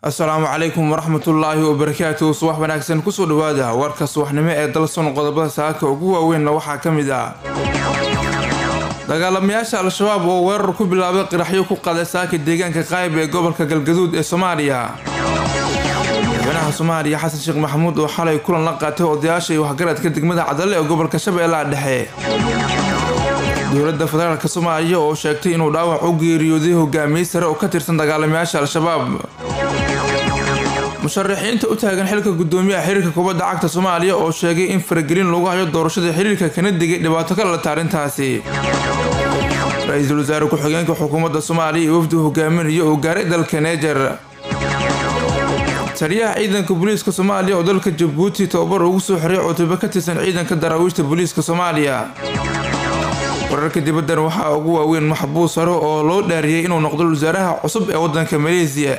asalaamu calaykum waraxmatullaahi wabarakaatu subax wanaagsan kusoo dhawaada warka subaxnimo ee dalson qodobada saaka ugu waaweynna waxaa ka mid ah dagaalamayaasha al-shabaab oo weerar ku bilaabay qiraxyo ku qaday saaka deegaanka qaayb ee gobolka galgaduud ee soomaaliya madaxweynaha soomaaliya xasan sheekh maxamuud oo xalay kulan la qaatay odayaasha iyo waxgaradka degmada cadalle ee gobolka shabeellaha dhexe dowladda federaalk soomaaliya oo sheegtay inuu dhaawac u geeriyooday hogaamiye sare oo ka tirsan dagaalamayaasha al-shabaab musharaxiinta u taagan xilka gudoomiyaha xiriirka kubadda cagta soomaaliya oo sheegay in faragelin lagu hayo doorashada xiriirka kana digay dhibaato ka dhalata arrintaasi ra-iisul wasaare ku-xigeenka xukuumadda soomaaliya iyo wafdi hogaaminaya oo gaaray dalka neejer taliyaha ciidanka booliiska soomaaliya oo dalka jabuuti tababar ugu soo xiray cutube ka tirsan ciidanka daraawiishta booliiska soomaaliya wararka dibaddan waxaa ugu waaweyn maxbuus sare oo loo dhaariyey inuu noqdo wasaaraha cusub ee waddanka maleesiya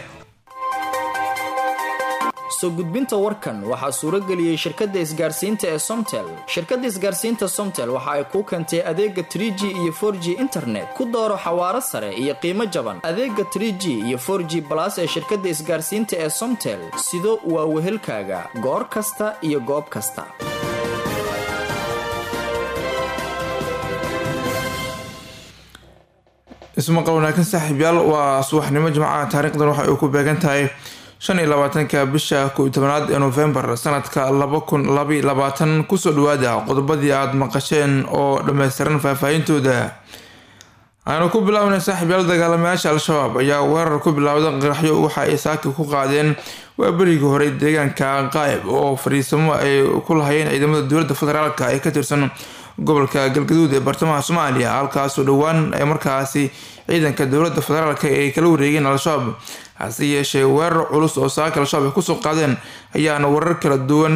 soo gudbinta warkan waxaa suurageliyey shirkadda isgaarsiinta ee somtel shirkadda isgaarsiinta somtel waxa ay kuu keentay adeega trig iyo for g internet ku dooro xawaaro sare iyo qiimo jaban adeega trg iyo for g balas ee shirkadda isgaarsiinta ee somtel sido waa wehelkaaga goor kasta iyo goob kasta ismaqal wanaagsan saaxiibyaal waa subaxnimo jimcaha taariikhdan waxa ay ku beegan tahay shan iyo labaatanka bisha kow iyo tobanaad ee novembar sanadka laba kun labaiyo labaatan kusoo dhawaada qodobadii aada maqasheen oo dhammaystiran faahfaahintooda aanu ku bilaabnay saaxiibyaal dagaalamayaasha al-shabaab ayaa weerar ku bilaawda qaraxyo waxa ay saaka ku qaadeen waa berigii hore deegaanka qaayb oo fadhiisamo ay ku lahayeen ciidamada dowladda federaalk ee ka tirsan gobolka galgaduud ee bartamaha soomaaliya halkaasoo dhowaan ee markaasi ciidanka dowladda federaalk ay kala wareegeen al-shabaab hase yeeshee weerar culus oo saaka al-shabaab ay kusoo qaadeen ayaana warar kala duwan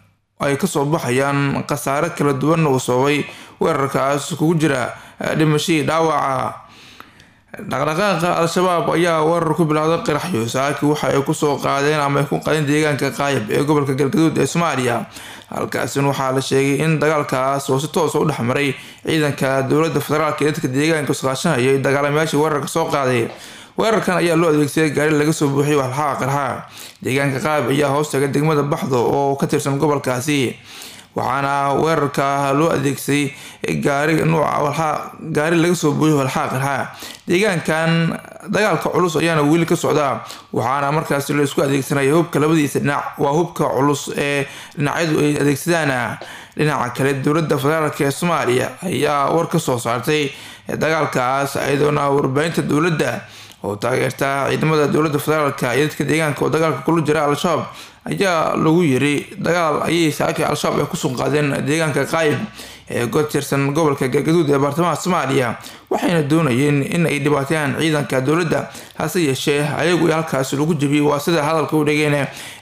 ay kasoo baxayaan khasaare kala duwan uu sababay weerarkaas kugu jira dhimashadii dhaawaca dhaqdhaqaaqa al-shabaab ayaa weerar ku bilowday qiraxyo saaki waxa ay kusoo qaadeen ama ay ku qaadeen deegaanka qaayib ee gobolka galgaduud ee soomaaliya halkaasina waxaa la sheegay in dagaalkaas oo si toosa u dhexmaray ciidanka dowladda federaalk ee dadka deegaanka iskaashanayay dagaalamayaashii weerarka soo qaaday weerarkan ayaa loo adeegsaday gaari laga soo buuxiyay walxaqa qarxa deegaanka qaayib ayaa hoostaga degmada baxdo oo ka tirsan gobolkaasi waxaana weerarka loo adeegsaday gaari nuuca gaari laga soo buuxiyo walxaqa qarxa deegaankan dagaalka culus ayaana weli ka socdaa waxaana markaasi la isku adeegsanaya hubka labadiisa dhinac waa hubka culus ee dhinacyadu ay adeegsadaan dhinaca kale dowladda federaalk ee soomaaliya ayaa war ka soo saartay dagaalkaas iyadoona warbaahinta dowladda oo taageerta ciidamada dowladda federaalk iyo dadka deegaanka oo dagaalka kula jira al-shabaab ayaa lagu yiri dagaal ayay saaki al-shabaab ay kusoo qaadeen deegaanka qaayib ee ka tirsan gobolka galgaduud ee baartamaha soomaaliya waxayna doonayeen in ay dhibaateeyaan ciidanka dowladda hase yeeshee ayagu halkaas lagu jebiyey waa sida hadalka u dhegeen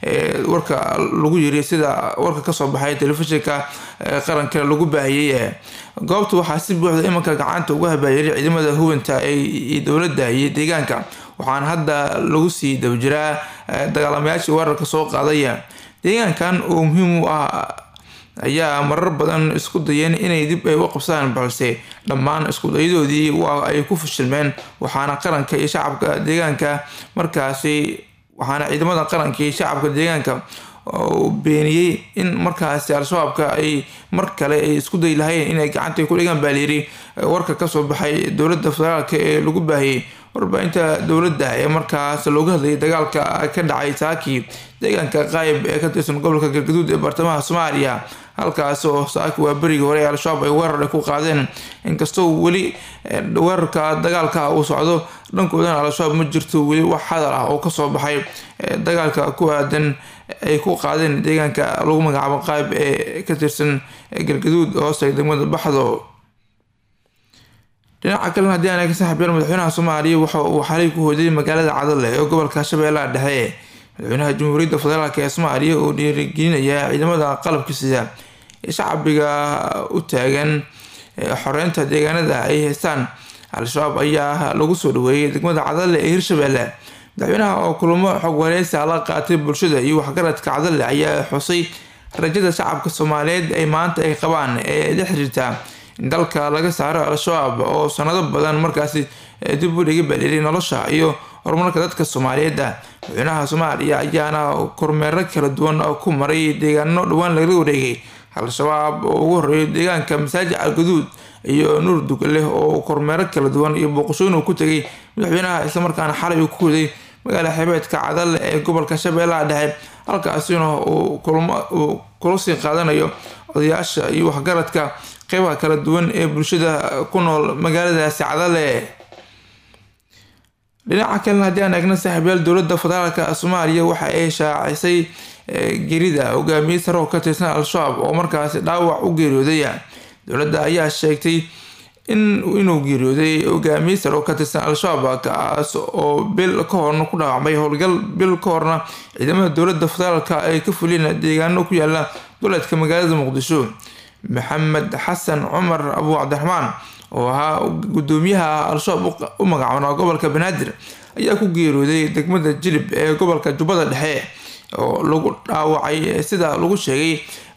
warka lagu yiri sida warka kasoo baxay telefishinka qaranka lagu baahiyey goobta waxaa si buuxda imanka gacanta uga habaayiray ciidamada hubinta ee dowladda iyo deegaanka waxaana hadda lagu sii dabajiraa dagaalamayaashii weerarka soo qaadaya deegaankan oo muhiim u ah ayaa marar badan isku dayeen inay dib ay u qabsadaan balse dhammaan iskudayadoodii waa ay ku fashilmeen waxaana qaranka iyo shacabka deegaanka markaasi waxaana ciidamada qaranka iyo shacabka deegaanka beeniyey in markaasi al-shabaabka ay mar kale ay isku dayi lahayeen inay gacanta ku dhigaan baa layiri warka kasoo baxay dowladda federaalk ee lagu baahiyey warbaahinta dowladda ee markaas looga hadlayay dagaalka ka dhacay saaki deegaanka qaayib ee ka tirsan gobolka galgaduud ee baartamaha soomaaliya halkaas oo saaki waa berigii hore al-shabaab ay weerar ay ku qaadeen inkastoo weli weerarka dagaalka uu socdo dhankoodana al-shabaab ma jirto weli wax hadal ah oo kasoo baxay dagaalka ku aadan ay ku qaadeen deegaanka lagu magacaabo qaayib ee ka tirsan galgaduud hoostaga degmada baxdo dhinaca kalena haddii aan ka saaxiibyaal madaxweynaha soomaaliya waxa uu xalay ku hoodayay magaalada cadale ee gobolka shabeellaha dhexe madaxweynaha jamhuuriyadda federaalk ee soomaaliya oo dhiirigelinaya ciidamada qalabka sida ee shacbiga u taagan xoreynta deegaanada ay haystaan al-shabaab ayaa lagu soo dhaweeyay degmada cadale ee hirshabeelle madaxweynaha oo kulamo xog wareysa la qaatay bulshada iyo waxgaradka cadale ayaa xusay rajada shacabka soomaaliyeed ay maanta ay qabaan ee la xiriirta in dalka laga saaro al-shabaab oo sanado badan markaasi dib u dhigi baliiray nolosha iyo horumarka dadka soomaaliyeed madaxweynaha soomaaliya ayaana kormeero kala duwan ku maray deegaano dhowaan laga wareegay al-shabaab oo ugu horeeyo deegaanka masaajid calgaduud iyo nuur dugaleh oo kormeero kala duwan iyo booqashooyin uu ku tegay madaxweynaha islamarkaana xalay uu ku waday magaala xeebeedka cadale ee gobolka shabeellaha dhexe halkaasina uu kula sii qaadanayo odayaasha iyo waxgaradka qeybaha kala duwan ee bulshada ku nool magaaladaasi cadale dhinaca kalena haddii aan eegna saaxiibyaal dowladda federaalka soomaaliya waxa ay shaacisay gerida hogaamiye sare oo ka tirsan al-shabaab oo markaasi dhaawac u geeriyooday dowladda ayaa sheegtay in inuu geeriyooday hogaamiye sare oo ka tirsan al-shabaab kaas oo bil ka horna ku dhaawacmay howlgal bil ka horna ciidamada dowladda federaalka ay ka fuliyeen deegaano ku yaala duleedka magaalada muqdisho maxamed xasan cumar abu cabdiraxmaan oo ahaa gudoomiyaha al-shabaab u magacaabnaa gobolka banaadir ayaa ku geeriyooday degmada jilib ee gobolka jubbada dhexe oo lagu dhaawacay sida lagu sheegay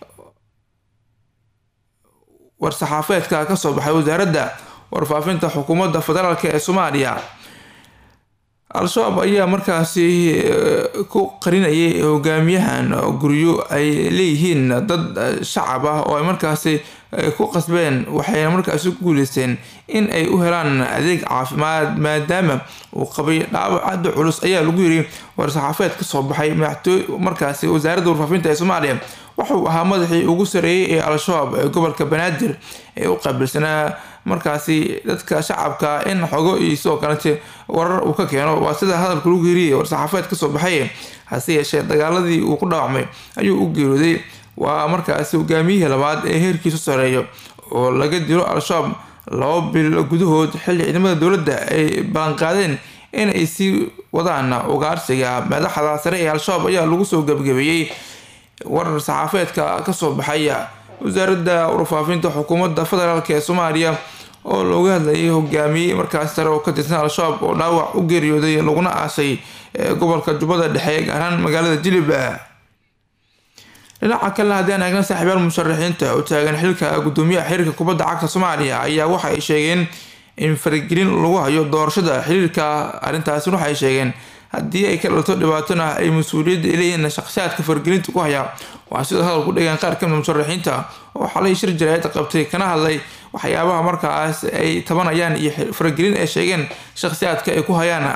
war-saxaafeedka kasoo baxay wasaaradda warfaafinta xukuumadda federaalk ee soomaaliya al-shabaab ayaa markaasi ku qarinayay hogaamiyahan guryo ay leeyihiin dad shacab ah oo ay markaasi ku qasbeen waxayna markaasi ku guuleysteen in ay u helaan adeeg caafimaad maadaama uu qabay dhaawac aada culus ayaa lagu yiri war-saxaafeed kasoo baxay madaxtooy markaasi wasaaradda warfaafinta ee soomaaliya wuxuu ahaa madaxii ugu sareeyay ee al-shabaab ee gobolka banaadir ee u qaabilsanaa markaasi dadka shacabka in xogo iyo sidoo kalete warar uu ka keeno waa sida hadalka lagu geeriyay war-saxaafeed kasoo baxay hase yeeshee dagaaladii uu ku dhaawacmay ayuu u geeriyooday waa markaasi hogaamiyihii labaad ee heerkiisu sareeyo oo laga dilo al-shabaab laba bil gudahood xilli ciidamada dowladda ay balanqaadeen in ay sii wadaan ugaarsiga madaxda sare ee al-shabaab ayaa lagu soo gebgabeeyey warar saxaafeedka kasoo baxay wasaaradda warfaafinta xukuumadda federaalk ee soomaaliya oo looga hadlayay hogaamiye markaas sare oo ka tirsan al-shabaab oo dhaawac u geeriyooday laguna aasay gobolka jubbada dhexe gaar ahaan magaalada jilib dhinaca kalena haddii aan eegna saaxiibaal musharaxiinta u taagan xilka gudoomiyaha xiriirka kubadda cagta soomaaliya ayaa waxa ay sheegeen in faragelin lagu hayo doorashada xiriirka arrintaasi waxa ay sheegeen haddii ay ka dhalto dhibaatona ay mas-uuliyadda leeyihiin shakhsiyaadka faragelinta ku haya waxaa sidoo hadal ku dhegeen qaar kamida musharaxiinta oo xalay shir jaraayad qabtay kana hadlay waxyaabaha markaas ay tabanayaan iyo faragelin ay sheegeen shakhsiyaadka ay ku hayaan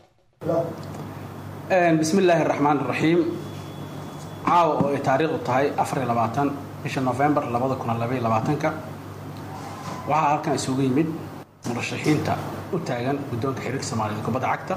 bismi illaahi raxmaan raxiim caawa oo ay taariikhdu tahay afar iyo labaatan bisha novembar labada kun labaiyo labaatanka waxaa halkan isugu yimid murashaxiinta u taagan guddoonka xiriirka soomaaliyed kubadda cagta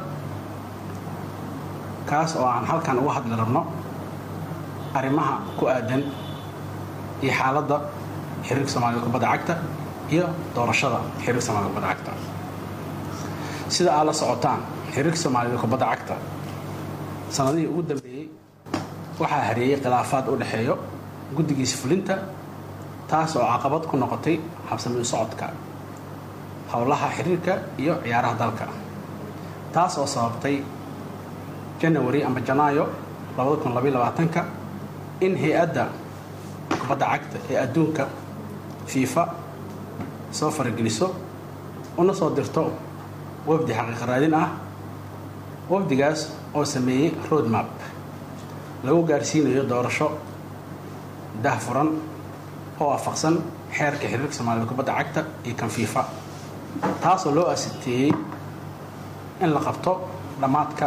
kaas oo aan halkan uga hadli rabno arrimaha ku aadan iyo xaaladda xiriirka soomaaliyed kubadda cagta iyo doorashada xiriirka soomaaliyed kubadda cagta sida aad la socotaan xiriirka soomaaliyeed kubadda cagta sanadihii ugu dambeeyey waxaa hareeyey khilaafaad u dhexeeyo guddigiisa fulinta taas oo caqabad ku noqotay habsami u socodka howlaha xiriirka iyo ciyaaraha dalka taas oo sababtay janawari ama janaayo ka in hay-adda kubadda cagta ee adduunka fiifa soo farageliso una soo dirto wafdi xaqiiqa raadin ah wafdigaas oo sameeyey roadmap lagu gaarsiinayo doorasho dahfuran oo waafaqsan xeerka xiriirka soomaaliyed kubadda cagta iyo kan fiifa taasoo loo asiteeyey in la qabto dhammaadka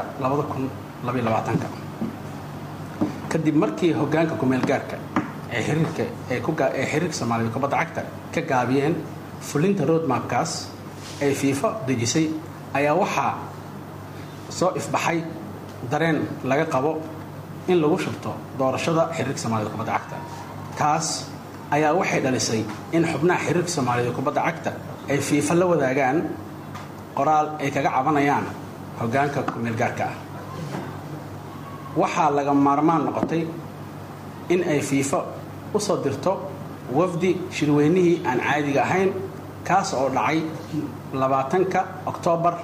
kadib markii hogaanka kumeelgaarka ee xiriirka ee xiriirka soomaaliyeed kubadda cagta ka gaabiyeen fulinta roadmapkaas ay fiifa dejisay ayaa waxaa soo ifbaxay dareen laga qabo in lagu shubto doorashada xiriirka soomaaliyed kubadda cagta taas ayaa waxay dhalisay in xubnaha xiriirka soomaaliyeed kubadda cagta ay fiifa la wadaagaan qoraal ay kaga cabanayaan hogaanka kumeelgaarka ah waxaa laga maarmaan noqotay in ay fiifa u soo dirto wafdi shirweynihii aan caadiga ahayn kaas oo dhacay labaatanka oktoobar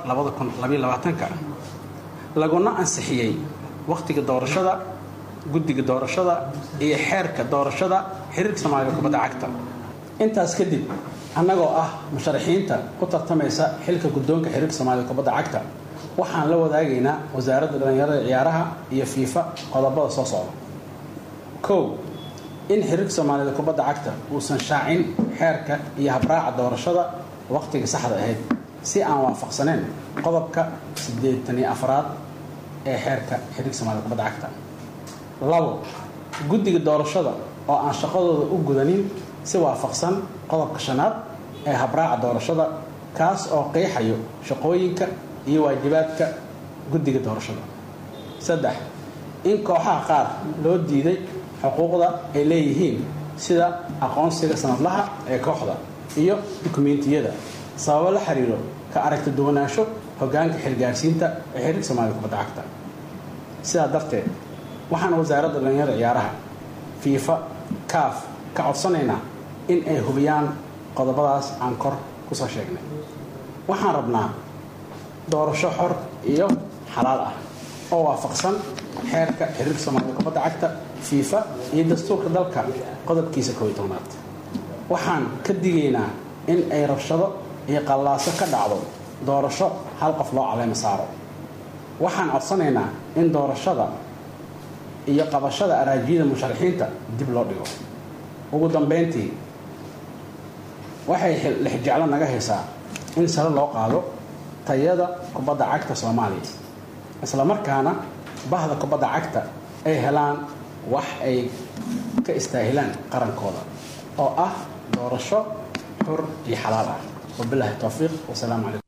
laguna ansixiyey wakhtiga doorashada guddiga doorashada iyo xeerka doorashada xiriirka soomaaliyed kubadda cagta intaas kadib annagoo ah musharaxiinta ku tartamaysa xilka guddoonka xiriirka soomaaliyed kubadda cagta waxaan la wadaagaynaa wasaaradda dhallinyarada ciyaaraha iyo fiifa qodobada soo socda kow in xiriirka soomaalida kubadda cagta uusan shaacin xeerka iyo habraaca doorashada waqtiga saxda ahayd si aan waafaqsaneyn qodobka siddeetan iyo afraad ee xeerka xiriirka soomaalida kubadda cagta labo guddiga doorashada oo aan shaqadooda u gudanin si waafaqsan qodobka shanaad ee habraaca doorashada kaas oo qeexayo shaqooyinka iyo waajibaadka guddiga doorashada saddex in kooxaha qaar loo diiday xuquuqda ay leeyihiin sida aqoonsiga sanadlaha ee kooxda iyo dukumeentiyada sababo la xiriiro ka aragti duwanaansho hogaanka xilgaarsiinta ee xiriirka soomaalida kubadda cagta sidaa darteed waxaan wasaaradda dhallinyarada ciyaaraha fiifa kaaf ka codsanaynaa in ay hubiyaan qodobadaas aan kor kusoo sheegnay waxaan rabnaa doorasho xor iyo xalaal ah oo waafaqsan xeerka xiriirka soomaalida kubadda cagta fiifa iyo dastuurka dalka qodobkiisa kooiy tobnaad waxaan ka digaynaa in ay rabshado iyo qallaaso ka dhacdo doorasho hal qof loo caleema saaro waxaan codsanaynaa in doorashada iyo qabashada araajiyada musharaxiinta dib loo dhigo ugu dambeyntii waxay lixjeclo naga haysaa in sare loo qaado tayada kubadda cagta soomaaliya islamarkaana bahda kubadda cagta ay helaan wax ay ka istaahilaan qarankooda oo ah doorasho xur iyo xalaal ah wabilaahi towfiiq wasalaamu calaykum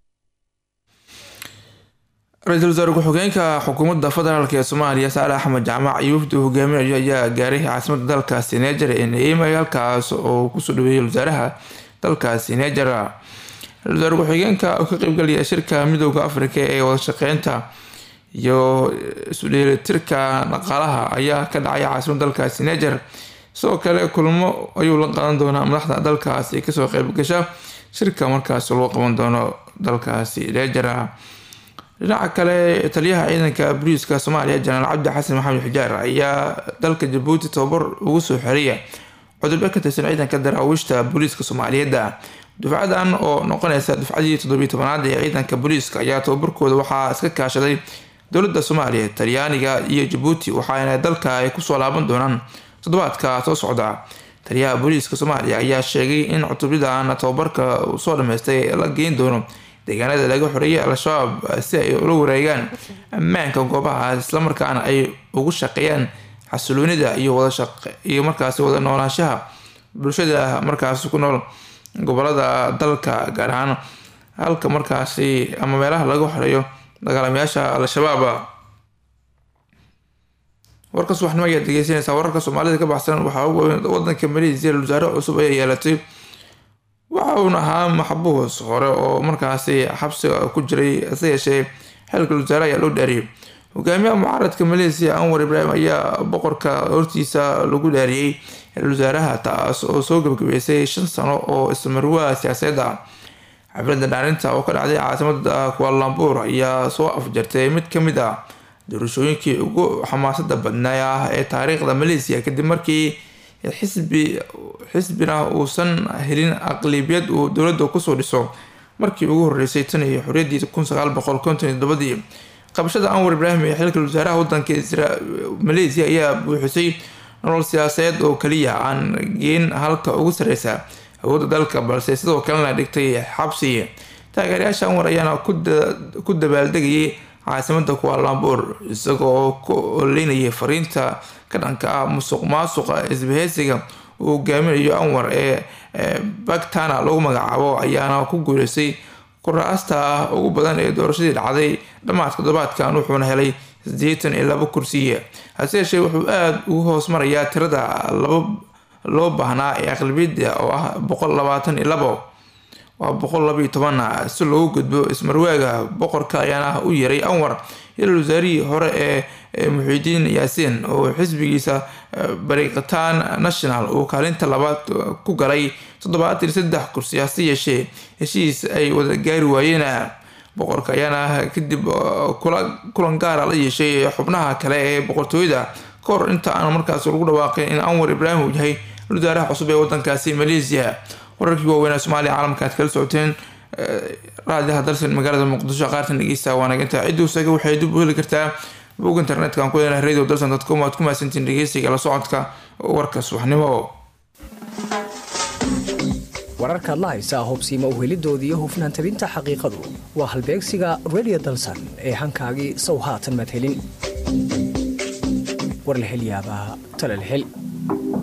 ra-iisul wasaare ku-xigeenka xukuumadda federaalk ee soomaaliya saale axmed jaamac iyo wafdi uu hogaaminayo ayaa gaaray caasimadda dalkaasi neger ee neemay halkaas oo kusoo dhaweeyay wasaaraha dalkaasi neger ra-isul wasaare ku-xigeenka oo ka qeybgalaya shirka midooda afrika ee wadashaqeynta iyo isudheelitirka dhaqaalaha ayaa ka dhacay caasimadda dalkaasi neger sidoo kale kulmo ayuu la qaadan doonaa madaxda dalkaasi kasoo qeybgasha shirka markaas loo qaban doono dalkaasi neger dhinaca kale taliyaha ciidanka booliiska soomaaliya janaal cabdi xasan maxamed xijaar ayaa dalka jabuuti tababar ugu soo xeraya cudurbe ka tirsan ciidanka daraawiishta booliiska soomaaliyeed dufcadan oo noqonaysa dufcadii toddobiyi tobanaad ee ciidanka booliiska ayaa tababarkooda waxaa iska kaashaday dowladda soomaaliya talyaaniga iyo jabuuti waxaana dalka ay kusoo laaban doonaan toddobaadka soo socda taliyaha booliiska soomaaliya ayaa sheegay in cutubyadan tababarka uu soo dhameystay la geyn doono deegaanada laga xoreeyay al-shabaab si ay ula wareegaan ammaanka goobahaas islamarkaana ay ugu shaqeeyaan xasiloonida iyo iyo markaasi wada noolaanshaha bulshada markaasi ku nool gobolada dalka gaar ahaan halka markaasi ama meelaha laga xoreeyo dagaalamayaasha al-shabaab warka subaxnimo ayaad dhegeysanaysaa wararka soomaalida ka baxsan waxaa wadanka maleesiya wasaare cusub ayaa yeelatay waxa uuna ahaa maxbuus hore oo markaasi xabsiga ku jiray hase yeeshee xilka wasaare ayaa loo dhaariyay hogaamiyaha mucaaradka maleesiya anwar ibraahim ayaa boqorka hortiisa lagu dhaariyey wasaaraha taas oo soo gabagabeysay shan sano oo ismarwaa siyaasadeed ah xafladda dhaarinta oo ka dhacday caasimada kualambuur ayaa soo afjartay mid kamid ah doorashooyinkii ugu xamaasada badnaa ah ee taariikhda maleesiya kadib markii xisbi xisbina uusan helin aqlibiyad uu dowladda kusoo dhiso markii ugu horeysay tan iyo xoriyadii kun sagaal boqol konton iyo todobadii qabashada anwar ibraahim ee xilka wasaaraha wadanka maleesiya ayaa buuxisay nolol siyaasadeed oo kaliya aan geen halka ugu sareysa awoodda dalka balse sidoo kalena dhigtay xabsi taageerayaasha anwar ayaana ku dabaaldegayay caasimada kualambuur isaga oo ku oleynayay fariinta ka dhanka ah musuq maasuqa isbaheysiga uu hogaaminayo anwar ee bagtana lagu magacaabo ayaana ku guuleystay kuraasta ugu badan ee doorashadii dhacday dhammaadka toddobaadkan wuxuuna helay sideetan iyo labo kursiya hase yeeshee wuxuu aada ugu hoos marayaa tirada loo baahnaa ee aqlabiyada oo ah boqol labaatan iyo labo waa boqol labaiyo toban si loogu gudbo ismarwaaga boqorka ayaana u yaray anwar ilal wasaarihii hore ee muxiidiin yaasiin oo xisbigiisa bariqataan national uu kaalinta labaad ku galay toddobaatan iyo saddex kursi hase yeeshee heshiis ay wada gaari waayeen boqorka ayaana kadib kulan gaara la yeeshay xubnaha kale ee boqortooyada ka hor inta aan markaas lagu dhawaaqin in anwar ibraahim uu yahay wasaaraha cusub ee wadankaasi maleesiya wararkii waaweynaa soomaaliya caalamka aad kala socoteen raadiyaha dalsan magaalada muqdisho qaartan dhegeysta waanaginta ciduu saga waxay dib u heli kartaa bog internetka aan ku leenahay radio dalsan dadcom aad ku mahadsantiin dhegeysiga la socodka warka subaxnimo wararkaad la haysaa hobsiima uhelidooda iyo hufnaan tabinta xaqiiqadu waa halbeegsiga radio dalsan ee hankaagii sow haatan madhelin war la hel yaabaa tala la hel